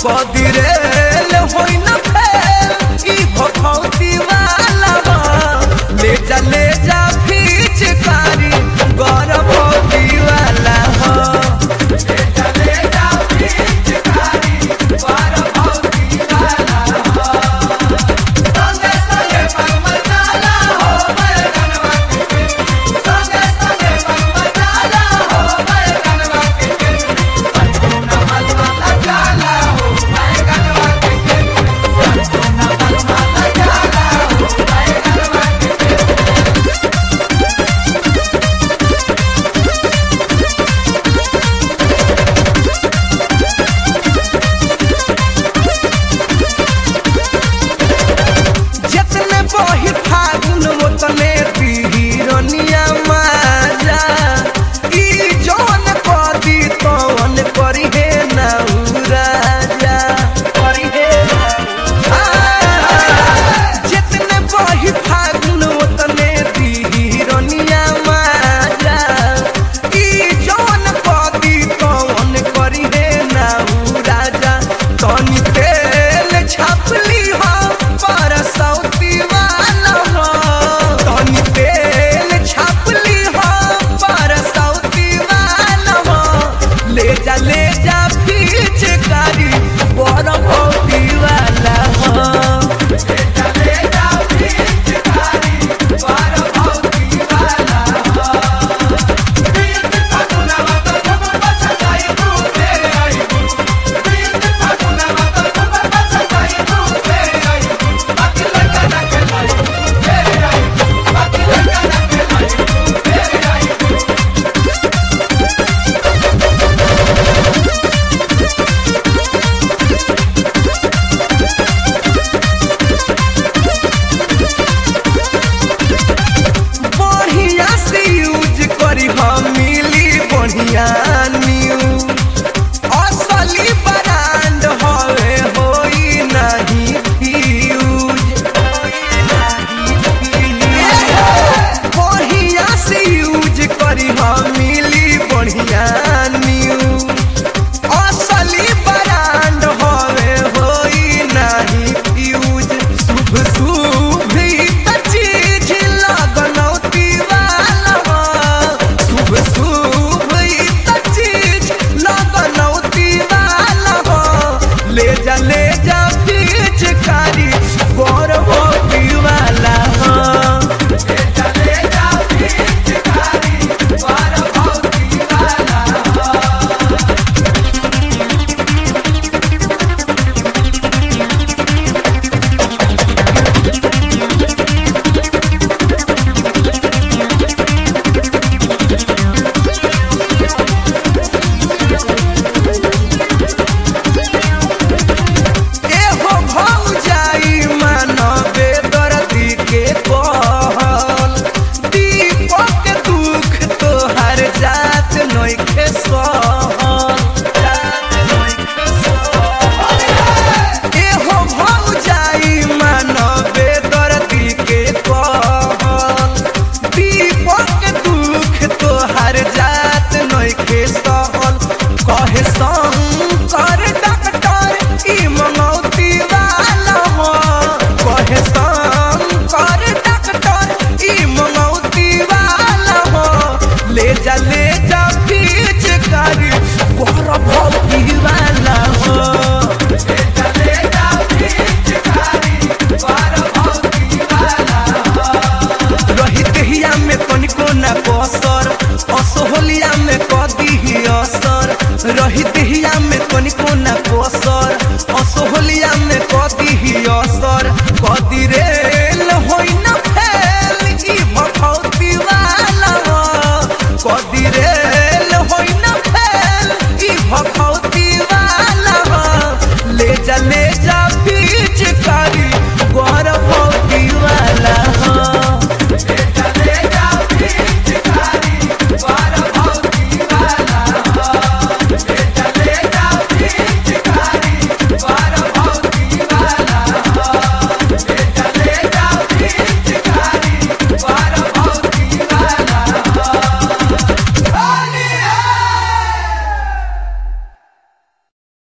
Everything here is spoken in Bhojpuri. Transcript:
कदी रेल होई न फेल ई भखौती वाला बा ले जा ले जा फीच कारी गरभौती वाला हो ले जा ले जा फीच कारी गरभौती वाला हो संगे संगे मगमगाला हो बैगनवा के संगे संगे मगमगाला हो बैगनवा के संपूर्ण मलमला जाला हो बैगनवा के संपूर्ण मलमला जाला हो बैगनवा के जितने बही फागुन ओतने हिरनिया माजा ई जौन कदी तौन करी हे नाउ राजा करी हे जितने बही फागुन ओतने हिरनिया माजा ई जौन कदी तौन करी हे नाउ राजा तनी तेल छापली हो पर सौती वाला हो तनी तेल छापली हो पर सौती वाला हो ले जा ले जा फीच कारी बड़ भौती वाला हो ले जा ले जा फीच कारी बड़ भौती वाला हो बीत फागुनवा तो खबर बचताई तू तेरे आई बीत फागुनवा तो खबर बचताई तू तेरे आई बाकी लगा ना के लाई तू तेरे आई बाकी लगा ना के लाई तू तेरे आई बढ़िया से यूज करी हम मिली बढ़िया न्यूज असली ब्रांड हवे होई नहीं फ्यूज बढ़िया से यूज करी हम मिली बढ़िया न्यूज असली ब्रांड हवे होई नहीं फ्यूज शुभ शुभ ही त चीज लगनौती वाला हो शुभ शुभ ही त चीज लगनौती वाला हो ले जा ले जा बीच कारी गौरवती वाला हो ले जा ले जा बीच कारी गौरवती वाला हो एहो भौजाई मानवे दर्दी के कहल दीपक दुख तोहर जात नइखे सहल जात नइखे सहल। एहो भौजाई मानवे दर्दी के कहल दीपक दुख तोहर जात नइखे सहल कहे शंकर डॉक्टर ई मंगौती वाला हो कहे शंकर डॉक्टर ई मंगौती वाला हो ले जा ले जा बीच कारी गोर भौती वाला हो ले जा ले जा बीच कारी गोर भौती वाला हो रही देहिया में तनिको ना कसर असोहलिया में कदी ही असर रही देहिया में तनिको ना कसर असोहलिया में कदी ही असर